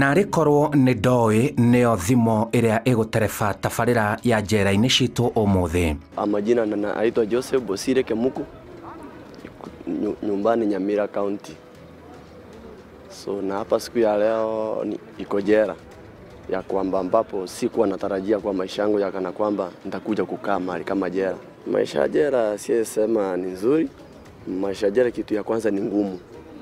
narä korwo nä ndoä nä o thimo ä rä a ä gå tereba tabarä ra ya njera-inä citå å må thä Majina na- naitwa Joseph Bosire Kemuku, nyu- nyumbani Nyamira County. So na hapa siku ya leo ni- iko jera ya kwamba ambapo sikuwa natarajia kwa maisha yangu ya kana kwamba nitakuja kukaa mahali kama jera. Maisha ya jera siyesema ni nzuri. Maisha ya jera, kitu ya kwanza ni ngumu,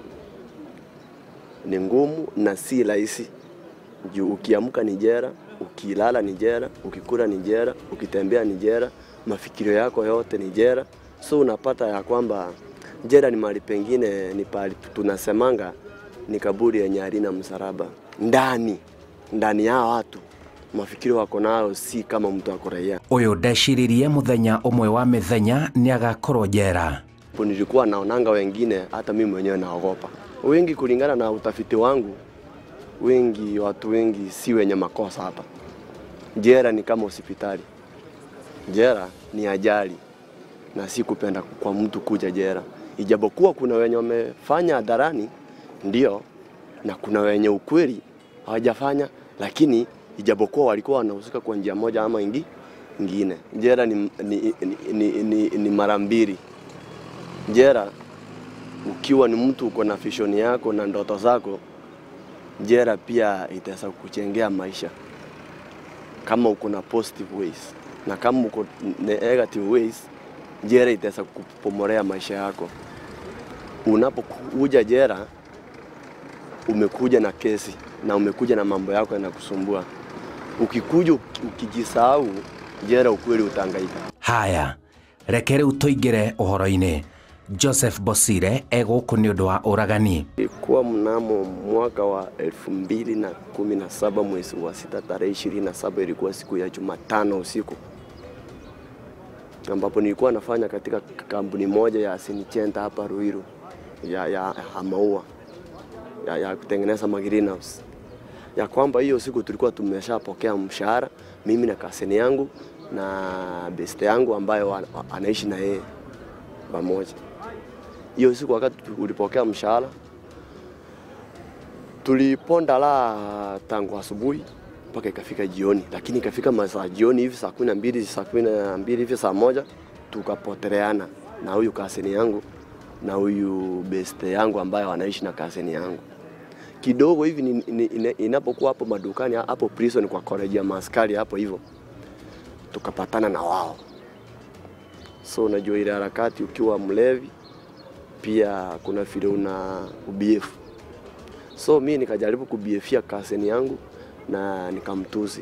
ni ngumu na si rahisi juu ukiamka ni jera, ukilala ni jera, ukikula ni jera, ukitembea ni jera, mafikirio yako yote ni jera. So unapata ya kwamba jera ni mahali pengine, ni pahali tunasemanga ni kaburi yenye halina msalaba ndani ndani ya watu mafikirio wako nayo si kama mtu ako raia. å yå ndeciririe må thenya å mwe wa mä thenya nä agakorwo njera Hapo nilikuwa naonanga wengine, hata mimi mwenyewe naogopa. Wengi kulingana na utafiti wangu, wengi watu wengi si wenye makosa hapa. Jera ni kama hospitali, jera ni ajali na si kupenda kwa mtu kuja jera, ijapokuwa kuna wenye wamefanya hadharani ndio, na kuna wenye ukweli hawajafanya, lakini ijapokuwa walikuwa wanahusika kwa njia moja ama ingi ingine. Jera ni, ni, ni, ni, ni, ni mara mbili jera ukiwa ni mtu uko na vision yako na ndoto zako, jera pia itaweza kukuchengea maisha kama uko na positive ways, na kama uko negative ways, jera itaweza kupomolea maisha yako. Unapokuja jera, umekuja na kesi na umekuja na mambo yako yanakusumbua. Ukikuja uki- ukijisahau, jera ukweli utahangaika. haya reke rä u tå ingä re å horo-inä joseph bosire egå kå nä å ndå wa å ragani Ilikuwa mnamo mwaka wa elfu mbili na kumi na saba mwezi wa sita tarehe ishirini na saba ilikuwa siku ya Jumatano usiku ambapo nilikuwa nafanya katika kampuni moja ya Sinichenta hapa Ruiru ya, ya, ya maua ya, ya kutengeneza ma greenhouse ya kwamba hiyo siku tulikuwa tumeshapokea mshahara mimi na kaseni yangu na beste yangu ambayo ana- anaishi na yeye pamoja hiyo siku wakati tulipokea mshahara tuliponda la tangu asubuhi mpaka ikafika jioni, lakini ikafika masaa jioni hivi saa kumi na mbili saa kumi na mbili hivi saa moja tukapoteleana na huyu kaseni yangu na huyu beste yangu ambayo anaishi na kaseni yangu kidogo hivi ni- ni- ina- inapokuwa hapo madukani hapo prison kwa college ya maskari hapo hivyo tukapatana na wao. So unajua ile harakati ukiwa mlevi pia kuna vile una ubiefu. So mi nikajaribu kubiefia kaseni yangu na nikamtusi,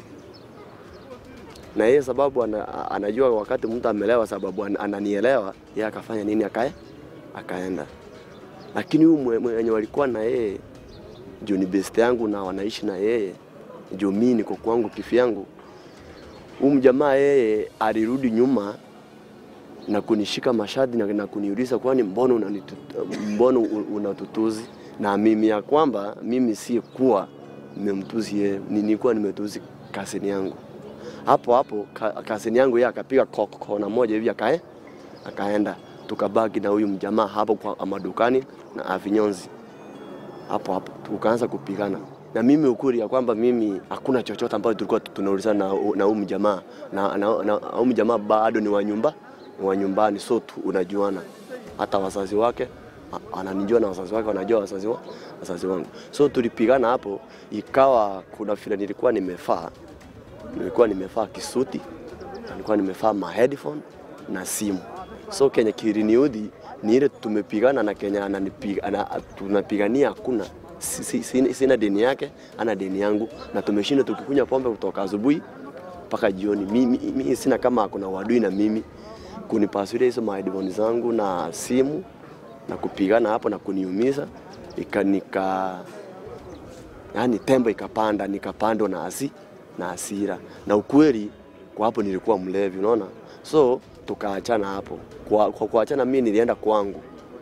na yeye sababu ana, anajua wakati mtu amelewa, sababu an- ananielewa yeye, akafanya nini? Akae akaenda, lakini huyu mwe- mwenye walikuwa na yeye juu ni best yangu na wanaishi na yeye juu mi niko kwangu kifyangu. Huyu mjamaa yeye alirudi nyuma na kunishika mashati na, na kuniuliza kwani mbona unanitu- mbona u- unatutuzi na mimi ya kwamba mimi si kuwa nimemtuzi yeye, ni- nilikuwa nimetuzi kaseni yangu. Hapo hapo ka, kaseni yangu yeye akapiga ko- kona moja hivi akae akaenda, tukabaki na huyu mjamaa hapo kwa madukani na avinyonzi hapo hapo tukaanza kupigana na mimi ukweli ya kwamba mimi hakuna chochote ambacho tulikuwa tunaulizana na na huyu mjamaa na na na huyu mjamaa bado ni wa nyumba ni wa nyumbani, so tu, unajuana hata wazazi wake a- ananijua na wazazi wake wanajua wazazi wa, wazazi wangu, so tulipigana hapo, ikawa kuna vile nilikuwa nimefaa nilikuwa nimefaa kisuti na nilikuwa nimefaa ma headphone na simu. So kenye kiliniudhi ni ile tumepigana na Kenya ananipiga, ana, tunapigania hakuna si, si, sina, sina deni yake ana deni yangu, na tumeshinda tukikunywa pombe kutoka asubuhi mpaka jioni. Mimi, mimi sina kama kuna wadui na mimi kunipasulia hizo ma headphone zangu na simu na kupigana hapo na kuniumiza ikanika yani tembo ikapanda, nikapandwa na hasi na hasira, na ukweli kwa hapo nilikuwa mlevi, unaona, so tukaachana hapo. Kwa, kwa kuachana mimi nilienda kwangu,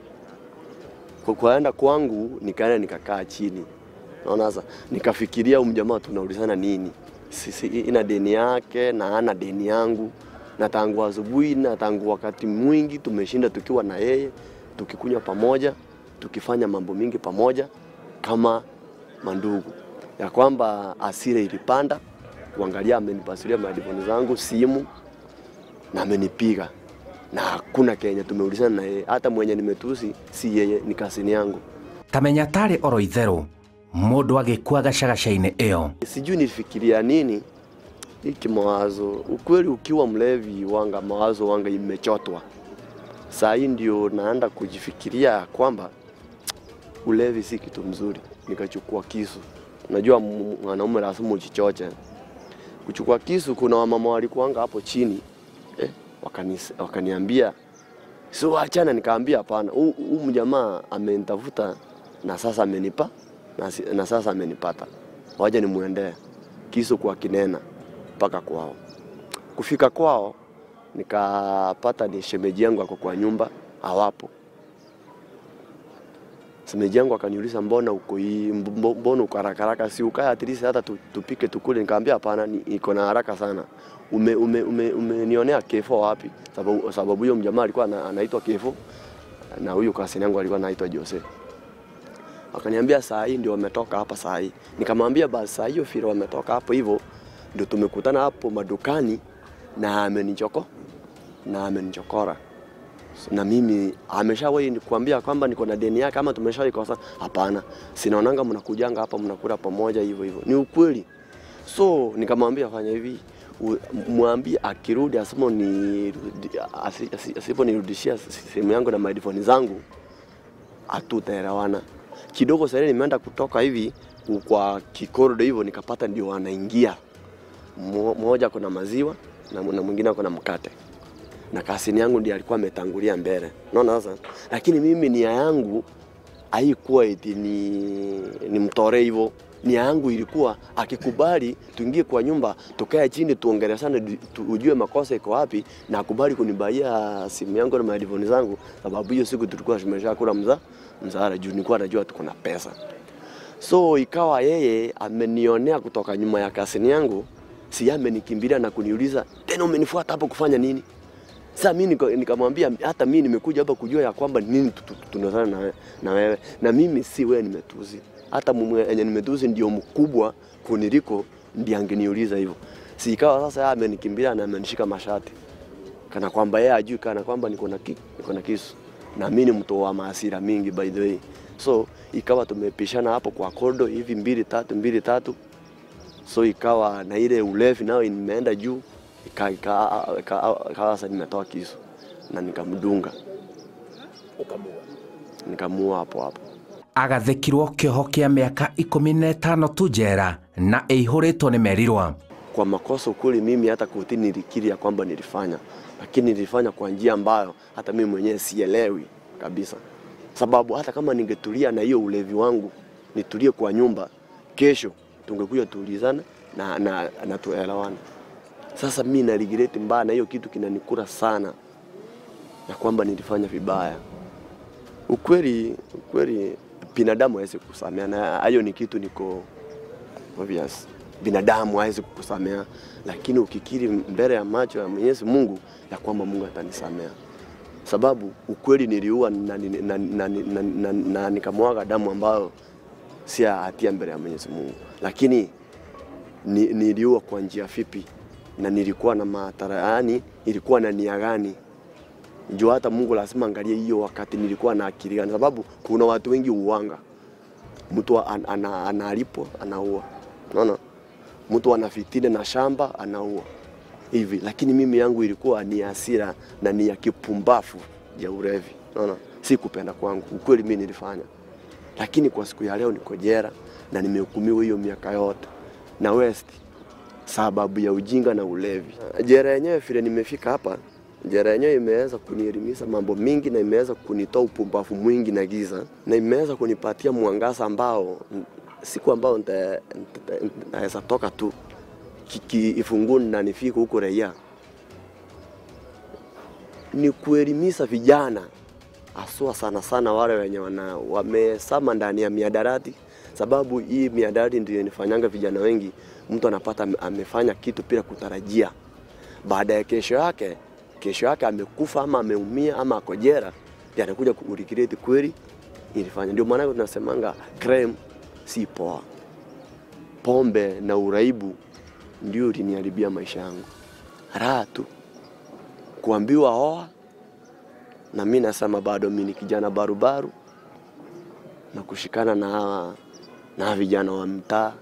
kwa kuenda kwangu nikaenda nikakaa chini, naona sasa, nikafikiria huyu mjamaa tunaulizana nini, sisi ina deni yake na ana deni yangu, na tangu asubuhi na tangu wakati mwingi tumeshinda tukiwa na yeye, tukikunywa pamoja, tukifanya mambo mingi pamoja kama mandugu. ya kwamba asira ilipanda, kuangalia amenipasulia madifoni zangu simu na amenipiga na hakuna Kenya tumeulizana na yeye, hata mwenye nimetusi si yeye, ni kasini yangu. kamenya tarĩ oro itherũ mũndũ agĩkua gacagaca-inĩ ĩyo Sijui nilifikiria nini hiki mawazo. Ukweli ukiwa mlevi wanga mawazo wanga imechotwa. Saa hii ndio naenda kujifikiria kwamba ulevi si kitu mzuri. Nikachukua kisu. Najua m- mwanaume lazima ujichoche. Kuchukua kisu, kuna wamama walikuanga hapo chini eh, wakanis, wakaniambia so achana. Nikaambia hapana, huu huu mjamaa amenitafuta na sasa amenipa na, si- na sasa amenipata, waje nimuendee kisu kwa kinena mpaka kwao. Kufika kwao nikapata ni shemeji yangu ako kwa nyumba, hawapo. Shemeji yangu akaniuliza mbona uko hii, mbo- mbona uko haraka haraka, si ukae at least hata tu- tupike tukule. Nikamwambia hapana, ni- iko na haraka sana. Ume, ume, ume, umenionea kefo wapi? Sababu sababu huyo mjamaa alikuwa ana- anaitwa Kefo na huyu kasini yangu alikuwa anaitwa Jose. Akaniambia saa hii ndio wametoka hapa saa hii. Nikamwambia basi saa hiyo vile wametoka hapo hivyo ndio tumekutana hapo madukani na amenichoko na amenichokora na mimi ameshawahi kuambia kwamba niko na deni yake ama tumeshawahi kosa? Hapana, sinaonanga mnakujanga hapa mnakula pamoja hivyo hivyo. Ni ukweli. So nikamwambia fanya hivi, u- mwambie akirudi asipo ni asipo nirudishia simu yangu na maidifoni zangu hatutaelewana. Kidogo sasa nimeenda kutoka hivi kwa kikorido hivyo nikapata ndio wanaingia. Mo- Mmoja kuna maziwa na na mwingine ako na mkate na kasini yangu ndiye alikuwa ametangulia mbele. Unaona sasa? Lakini mimi nia yangu haikuwa eti ni, ni mtore hivyo. Nia yangu ilikuwa akikubali tuingie kwa nyumba tukae chini tuongeleshane du- tu, ujue makosa iko wapi na akubali kunibaia simu yangu na madivoni zangu, sababu hiyo siku tulikuwa tumeshakula mza mzahara juu nilikuwa najua tuko na pesa. So ikawa yeye amenionea kutoka nyuma ya kasini yangu, si yeye amenikimbilia na kuniuliza tena, umenifuata hapo kufanya nini? Sasa mimi nika- nikamwambia hata mimi nimekuja hapa kujua ya kwamba nini tu- tu- tunazana na, we- na wewe na mimi si wewe nimetuzi, hata mwenye nimetuzi ndio mkubwa kuniliko, ndiye angeniuliza hivyo. Si ikawa sasa yeye amenikimbilia na amenishika mashati kana kwamba yeye ajui kana kwamba niko na ki, niko na kisu na mimi ni mtu wa maasira mingi by the way. So ikawa tumepishana hapo kwa kodo hivi mbili tatu mbili tatu, so ikawa na ile ulevi nayo imeenda juu, ika- ika- ika- ikawa sasa nimetoa kisu na nikamdunga nikamuua hapo hapo. agathĩkirwo kĩoho kĩa mĩaka ikũmi na ĩtano tu njera na ĩihũrĩtwo nĩ merirwa Kwa makosa ukweli, mimi hata kotini nilikiri ya kwamba nilifanya, lakini nilifanya kwa njia ambayo hata mimi mwenyewe sielewi kabisa, sababu hata kama ningetulia na hiyo ulevi wangu nitulie kwa nyumba, kesho tungekuja tuulizana na, na, na tuelewane. Sasa mimi na regret mbaya, na hiyo kitu kinanikura sana ya kwamba nilifanya vibaya. Ukweli, ukweli binadamu hawezi kusamea, na hayo ni kitu niko obvious. Binadamu hawezi kukusamea, lakini ukikiri mbele ya macho ya Mwenyezi Mungu ya kwamba Mungu atanisamea, sababu ukweli niliua na, na, na, na, na, na, na nikamwaga damu ambayo si ya hatia mbele ya Mwenyezi Mungu, lakini ni, niliua kwa njia fipi na nilikuwa na matara, yani ilikuwa na nia gani? Ndio hata Mungu lazima angalie hiyo wakati nilikuwa na akili gani, sababu kuna watu wengi uwanga mtu an, ana, analipwa anaua, unaona, mtu anafitini na shamba anaua hivi, lakini mimi yangu ilikuwa ni hasira na ni ya kipumbafu ya ulevi, unaona, si kupenda kwangu. Ukweli mimi nilifanya, lakini kwa siku ya leo niko jera na nimehukumiwa hiyo miaka yote na West sababu ya ujinga na ulevi. Jera yenyewe vile nimefika hapa, jera yenyewe imeweza kunielimisha mambo mingi na imeweza kunitoa upumbavu mwingi na giza na imeweza kunipatia mwangaza ambao mm, siku ambao nita- nita- naweza toka tu ifunguni na nifike huko raia ni kuelimisha vijana haswa sana sana wale wenye wana wamesama ndani ya miadarati, sababu hii miadarati ndio inafanyanga vijana wengi, mtu anapata ame- amefanya kitu bila kutarajia, baada ya kesho yake kesho yake amekufa ama ameumia ama ako jela, ndio anakuja kuregret kweli ilifanya. Ndio maana tunasemanga crime si poa, pombe na uraibu ndio uliniharibia maisha yangu. Raha tu kuambiwa oa, na mi nasema bado mi ni kijana barubaru na kushikana na hawa na hawa vijana wa mtaa,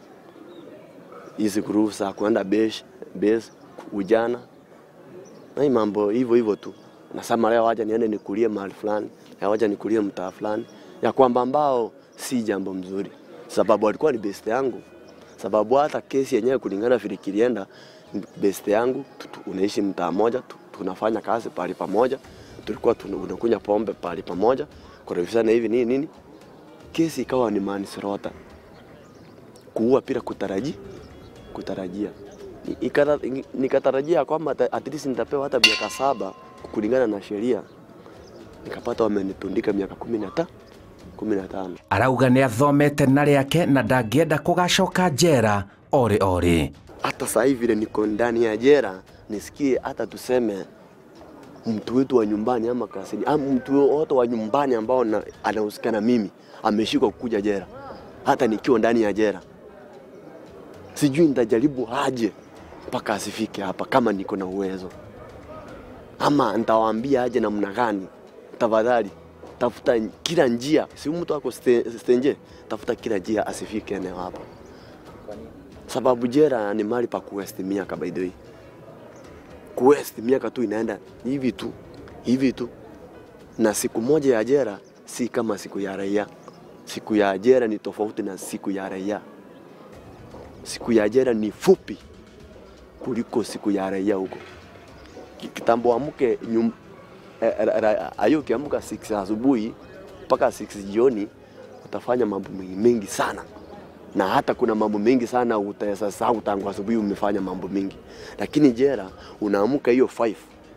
hizi grupu za kuenda besh base ujana na hii mambo hivyo hivyo tu. Nasema leo wacha niende nikulie mahali fulani, leo wacha nikulie mtaa fulani, ya kwamba ambao si jambo mzuri, sababu alikuwa ni best yangu, sababu hata kesi yenyewe kulingana vile kilienda, best yangu tu- tu- unaishi mtaa moja, tu- tunafanya kazi pahali pamoja, tulikuwa tuna- unakunywa pombe pahali pamoja, kurefishana hivi nini nini, kesi ikawa ni manslaughter, kuua bila kutarajia kutarajia Ni- ikata- nikatarajia kwamba ata- at least nitapewa hata miaka saba kulingana na sheria, nikapata wamenitundika miaka kumi na ta kumi na tano. arauga nĩ athomete na rĩake na ndangĩenda kũgacoka njera orĩ orĩ Hata sasa hivi vile niko ndani ya jera, nisikie hata tuseme mtu wetu wa nyumbani ama kasini ama mtu wote wa nyumbani ambao na- anahusika na mimi ameshikwa kukuja jera, hata nikiwa ndani ya jera, sijui nitajaribu aje mpaka asifike hapa kama niko na uwezo, ama nitawaambia aje namna gani. Tafadhali tafuta kila njia, si mtu ako ste- stenje, tafuta kila njia asifike eneo hapa, sababu jera ni mahali pa kuwesti miaka by the way kuwest miaka tu inaenda hivi tu hivi tu, na siku moja ya jera si kama siku ya raia. Siku ya jera ni tofauti na siku ya raia. Siku ya jera ni fupi kuliko siku ya raia huko. Ki- Kitambo amke nyum, eh, ra- ra- ayo ukiamka 6 asubuhi mpaka 6 jioni utafanya mambo mengi, mengi sana na hata kuna mambo mengi sana utaweza sahau tangu asubuhi umefanya mambo mengi, lakini jera unaamka hiyo 5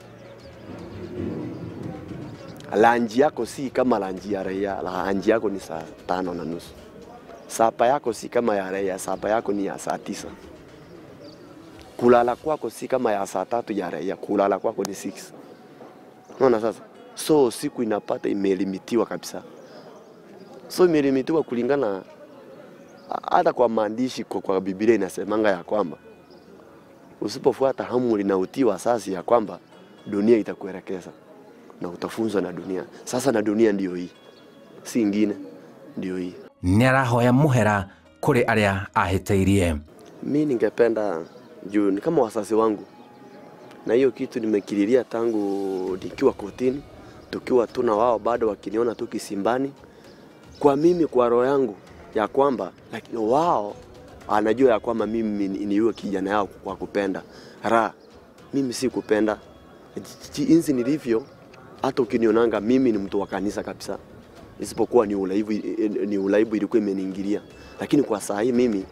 lanji yako si kama lanji ya raia, lanji yako ni saa tano na nusu. Sapa yako si kama ya raia, sapa yako ni ya saa tisa. Kulala kwako si kama ya saa tatu ya raia, kulala kwako ni 6. Unaona sasa, so siku inapata imelimitiwa kabisa, so imelimitiwa kulingana hata kwa maandishi kwa, kwa Biblia inasemanga ya kwamba usipofuata amri na utii wa sasi ya kwamba dunia itakuelekeza na utafunzwa na dunia. Sasa na dunia ndiyo hii, si ingine, ndiyo hii. nĩ arahoya mũhera kũrĩ arĩa ahĩtĩirie Mi ningependa juu ni kama wasasi wangu, na hiyo kitu nimekililia tangu nikiwa kotini, tukiwa tu na wao bado wakiniona tu kisimbani, kwa mimi kwa roho yangu ya kwamba lakini wao anajua ya kwamba mimi ni ni yule kijana yao kwa kupenda ra mimi si kupenda Ji- jinsi nilivyo. Hata ukinionanga mimi ni mtu wa kanisa kabisa, isipokuwa ni ulaibu, ni ulaibu ilikuwa imeniingilia, lakini kwa saa hii mimi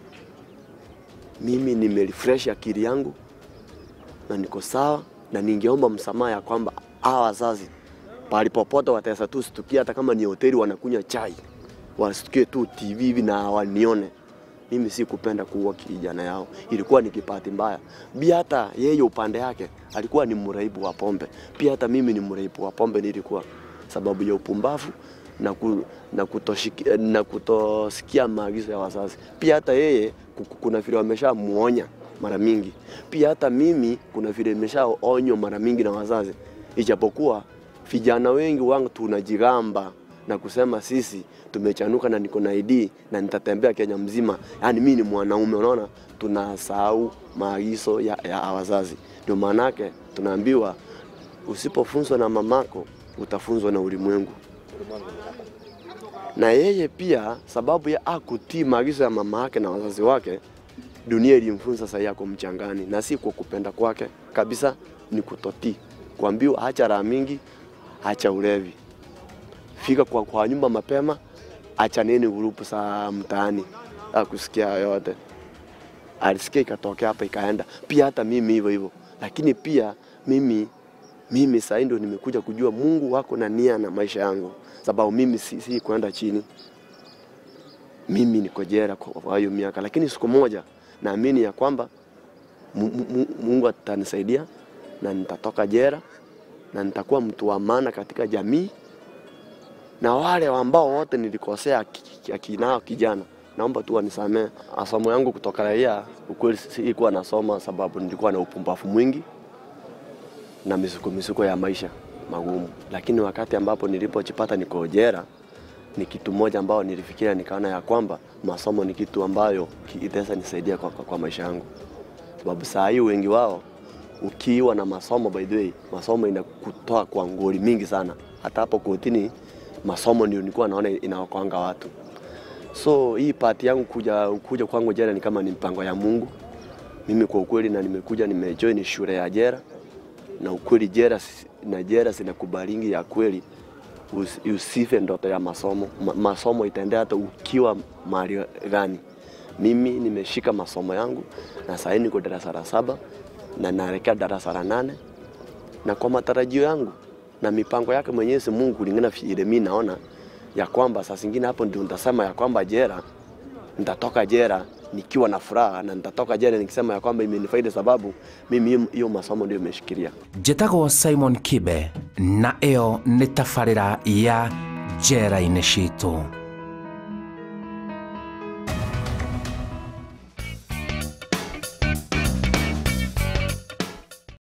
mimi nimerefresh akili yangu na niko sawa, na ningeomba msamaha ya kwamba hawa wazazi pahali popote wataweza tu situkia, hata kama ni hoteli wanakunywa chai, wasitukie tu TV hivi na wanione mimi si kupenda kuua kijana yao, ilikuwa ni kipati mbaya. Pia hata yeye upande yake alikuwa ni mraibu wa pombe, pia hata mimi ni mraibu wa pombe nilikuwa, sababu ya upumbavu na, ku, na, kutoshiki, na kutosikia maagizo ya wazazi. Pia hata yeye ku- kuna vile wameshamuonya mara mingi, pia hata mimi kuna vile nimeshaonywa mara mingi na wazazi, ijapokuwa vijana wengi wangu tunajigamba na kusema sisi tumechanuka na niko na ID na nitatembea Kenya mzima, yaani mimi ni mwanaume. Unaona, tunasahau maagizo ya, ya wazazi. Ndio maanake tunaambiwa usipofunzwa na mamako utafunzwa na ulimwengu. Na yeye pia sababu ya akutii maagizo ya mama yake na wazazi wake, dunia ilimfunza sasa yako mchangani, na si kwa kupenda kwake kabisa, ni kutotii, kuambiwa acha raha mingi, acha ulevi fika kwa, kwa nyumba mapema, achaneni grupu za mtaani, akusikia yote. Alisikia ikatokea hapa ikaenda. Pia hata mimi hivyo hivyo, lakini pia mimi mimi sasa ndio nimekuja kujua Mungu wako na nia na maisha yangu, sababu mimi si, si kwenda chini. Mimi niko jera kwa kwa hiyo miaka, lakini siku moja naamini ya kwamba Mu- mu- mu- Mungu atanisaidia na nitatoka jera na nitakuwa mtu wa maana katika jamii na wale ambao wote nilikosea ki- ki- akinao kijana naomba tu wanisamee. Masomo yangu kutoka raia, ukweli sikuwa nasoma sababu nilikuwa na upumbavu mwingi na misuko misuko ya maisha magumu, lakini wakati ambapo nilipojipata niko jela, ni kitu moja ambao nilifikiria nikaona ya kwamba masomo ni kitu ambayo itaweza nisaidia kwa, kwa, kwa maisha yangu, sababu saa hii wengi wao ukiwa na masomo, by the way, masomo inakutoa kwa ngori mingi sana. Hata hapo kotini masomo ndio nilikuwa naona inaokoanga watu. So hii pati yangu kuja, kuja kwangu jela ni kama ni mpango ya Mungu mimi kwa ukweli, na nimekuja nimejoin shule ya jela na ukweli jela na jela zinakubalingi ya kweli us, usife ndoto ya masomo. Ma, masomo itaendea hata ukiwa mahali gani. Mimi nimeshika masomo yangu na sasa niko darasa la saba na naelekea darasa la nane na kwa matarajio yangu na mipango yake Mwenyezi Mungu kulingana vile mimi naona ya kwamba saa zingine hapo ndio nitasema ya kwamba jela nitatoka jela nikiwa na furaha na nitatoka jela nikisema ya kwamba imenifaidi sababu mimi hiyo masomo ndio imeshikilia. njĩtagwo simon kibe na ĩyo nĩ tabarĩra ya njera-inĩ citũ